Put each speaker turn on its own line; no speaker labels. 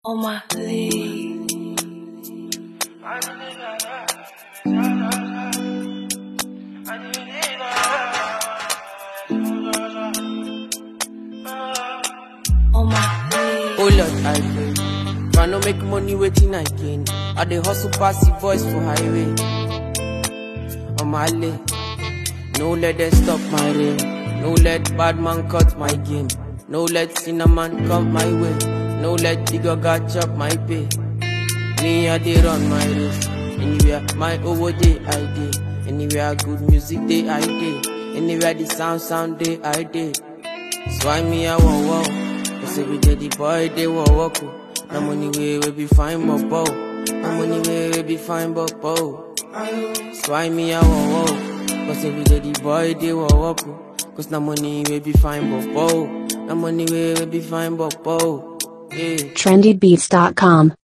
on my league. On my league.
Oh Lord, I pray. Try no make money waiting I gain. I dey hustle pass the voice for highway. On my lane. No let them stop my rain. No let bad man cut my game. No let cinnamon come my way. No let the gaga chop my pay. Me I dey run my race. Anywhere my over day I dey. Anywhere good music day I dey. Anywhere the sound sound day I dey. So I me I want wow. Cause every day the boy they want walk. oh. No money way we be fine but bow. No money way we be fine but bow. So I me I want wow. Cause every day the boy they want walk. oh. Cause no money we be fine but bow. No money way we be fine but bow. Yeah.
trendybeats.com.